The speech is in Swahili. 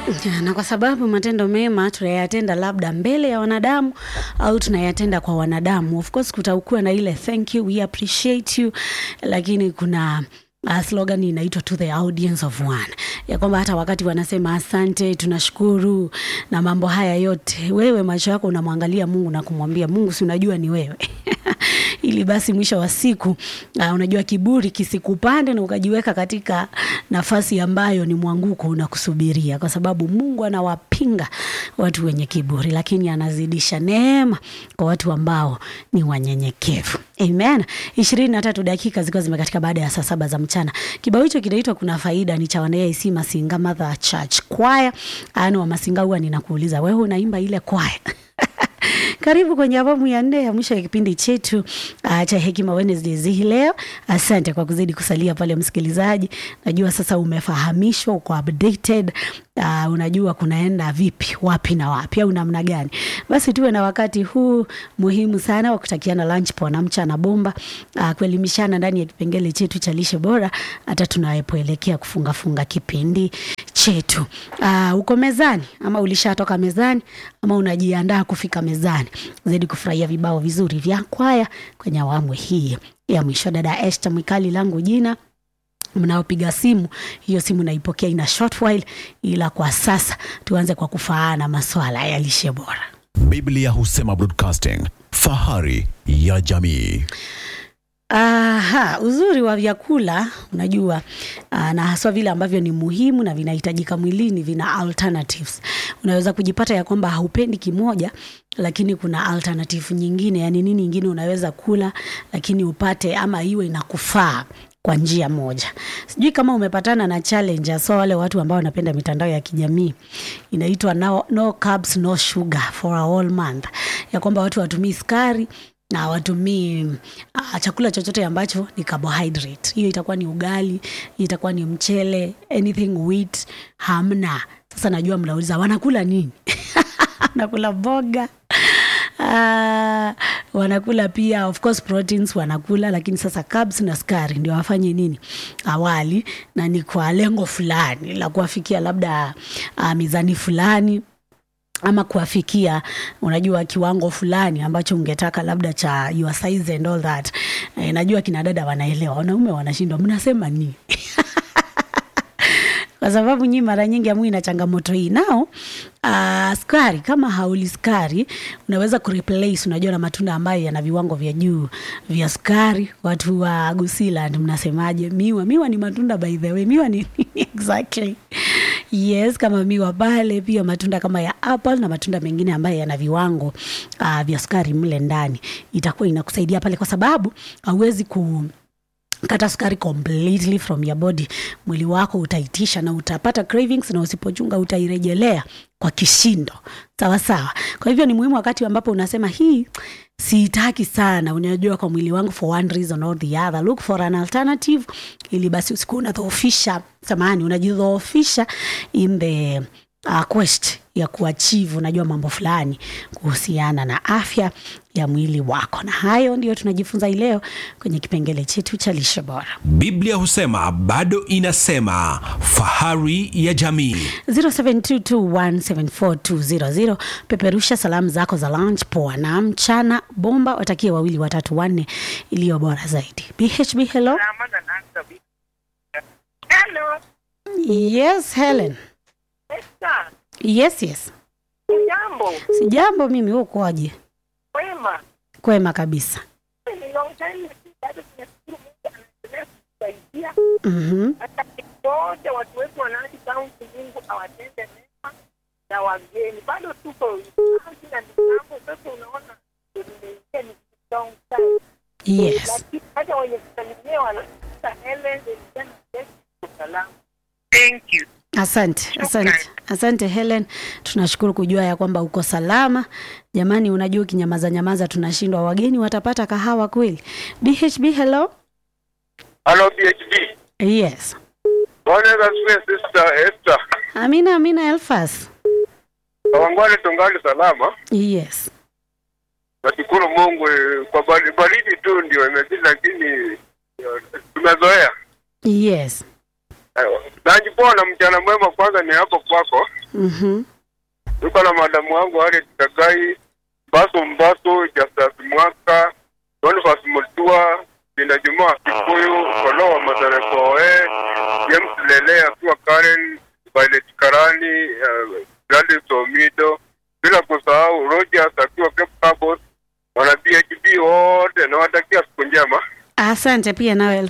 na kwa sababu matendo mema tunayatenda labda mbele ya wanadamu au tunayatenda kwa wanadamu, of course kutakuwa na ile thank you, we appreciate you, lakini kuna uh, slogan inaitwa to the audience of one, ya kwamba hata wakati wanasema asante, tunashukuru na mambo haya yote, wewe macho yako unamwangalia Mungu na kumwambia Mungu, si unajua ni wewe ili basi mwisho wa siku uh, unajua kiburi kisikupande na ukajiweka katika nafasi ambayo ni mwanguko unakusubiria, kwa sababu Mungu anawapinga watu wenye kiburi, lakini anazidisha neema kwa watu ambao ni wanyenyekevu. Amen. ishirini na tatu dakika zikiwa zimekatika baada ya saa saba za mchana. Kibao hicho kinaitwa kuna faida, ni cha wanaAIC Masinga Mother Church Choir. Ano wa Masinga, huwa ninakuuliza wewe unaimba ile kwaya karibu kwenye awamu ya nne ya mwisho ya kipindi chetu uh, cha Hekima Wednesdays hii leo. Asante kwa kuzidi kusalia pale msikilizaji. Najua sasa umefahamishwa, uko updated. Uh, unajua kunaenda vipi, wapi na wapi, au namna gani? Basi tuwe na wakati huu muhimu sana wa kutakiana lunch poa na mchana bomba, uh, kuelimishana ndani ya kipengele chetu cha lishe bora, hata tunapoelekea kufungafunga kipindi chetu. Uh, uko mezani ama ulishatoka mezani ama unajiandaa kufika mezani, zaidi kufurahia vibao vizuri vya kwaya kwenye awamu hii ya mwisho. Dada Esther Mwikali langu jina mnaopiga simu, hiyo simu naipokea ina short while, ila kwa sasa tuanze kwa kufaana maswala ya lishe bora. Biblia husema broadcasting, fahari ya jamii. Aha, uzuri wa vyakula unajua, uh, na haswa vile ambavyo ni muhimu na vinahitajika mwilini, vina alternatives. Unaweza kujipata ya kwamba haupendi kimoja, lakini kuna alternative nyingine, yani nini nyingine unaweza kula lakini upate ama iwe inakufaa kwa njia moja. Sijui kama umepatana na challenge so wale watu ambao wanapenda mitandao ya kijamii inaitwa no, no carbs no sugar for a whole month, ya kwamba watu watumii sukari na watumii uh, chakula chochote ambacho ni carbohydrate. Hiyo itakuwa ni ugali, hiyo itakuwa ni mchele, anything wheat hamna. Sasa najua mnauliza wanakula nini? wanakula mboga Uh, wanakula pia of course proteins wanakula, lakini sasa carbs na sukari ndio wafanye nini awali, na ni kwa lengo fulani la kuwafikia labda uh, mizani fulani ama kuafikia unajua kiwango fulani ambacho ungetaka labda cha your size and all that. E, najua kina dada wanaelewa, wanaume wanashindwa, mnasema nini? kwa sababu nyinyi mara nyingi amui na changamoto hii nao. Uh, sukari kama hauli sukari unaweza kureplace, unajua na matunda ambayo yana viwango vya juu vya sukari. Watu wa Gusiland mnasemaje? Miwa, miwa ni matunda by the way, miwa ni exactly Yes, kama miwa pale, pia matunda kama ya apple na matunda mengine ambayo yana viwango uh, vya sukari mle ndani, itakuwa inakusaidia pale, kwa sababu hauwezi ku kata sukari completely from your body. Mwili wako utaitisha na utapata cravings, na usipochunga utairejelea kwa kishindo, sawa sawa. Kwa hivyo ni muhimu wakati ambapo unasema hii siitaki sana, unajua kwa mwili wangu for one reason or the other, look for an alternative, ili basi usikuwa unadhoofisha, samahani, unajidhoofisha in the uh, quest ya kuachieve unajua mambo fulani kuhusiana na afya ya mwili wako, na hayo ndio tunajifunza hii leo kwenye kipengele chetu cha lishe bora. Biblia husema bado inasema, fahari ya jamii. 0722174200 peperusha salamu zako za lunch poa na mchana bomba, watakie wawili watatu wanne iliyo bora zaidi. BHB, hello. Hello. Yes, Helen. Esther. Yes, yes. Jambo. Sijambo mimi, wewe ukoaje? Wema. Kwema kabisa. Ni long time bado tunashukuru Mungu anaendelea kutusaidia. Mhm. Hata wote watu wetu wanaaji kaunti, Mungu awatende mema na wageni. Bado tuko kaunti na mitambo, sasa unaona nimeingia ni long time. Yes. Lakini hata wenye kusalimia wanasema Helen, Eliana, Yesu, salama. Thank you. Asante, asante, asante Helen, tunashukuru kujua ya kwamba uko salama. Jamani, unajua ukinyamaza nyamaza tunashindwa, wageni watapata kahawa kweli? BHB, hello. Halo PhD. Yes. Bwana Yesu asifiwe Sister Esther. Amina, amina Elfas. Kawangwale tungali salama. Yes. Nashukuru Mungu eh, kwa bali- baridi tu ndio imezidi lakini eh, tumezoea. Yes. Eh, Najipona mchana mwema kwanza ni hapo kwako. Mhm. Tuko na madamu wangu Harriet Kagai, Baso Mbaso, Justus Mwaka, Boniface Mutua, Binda Juma Kikuyu, Kolo wa Mazarekoe, James Lele akiwa Karen, Violet Karani, uh, Gladys Omido, bila kusahau Rogers akiwa Cape Cabos, wana PHB wote nawatakia siku njema. Asante pia nawe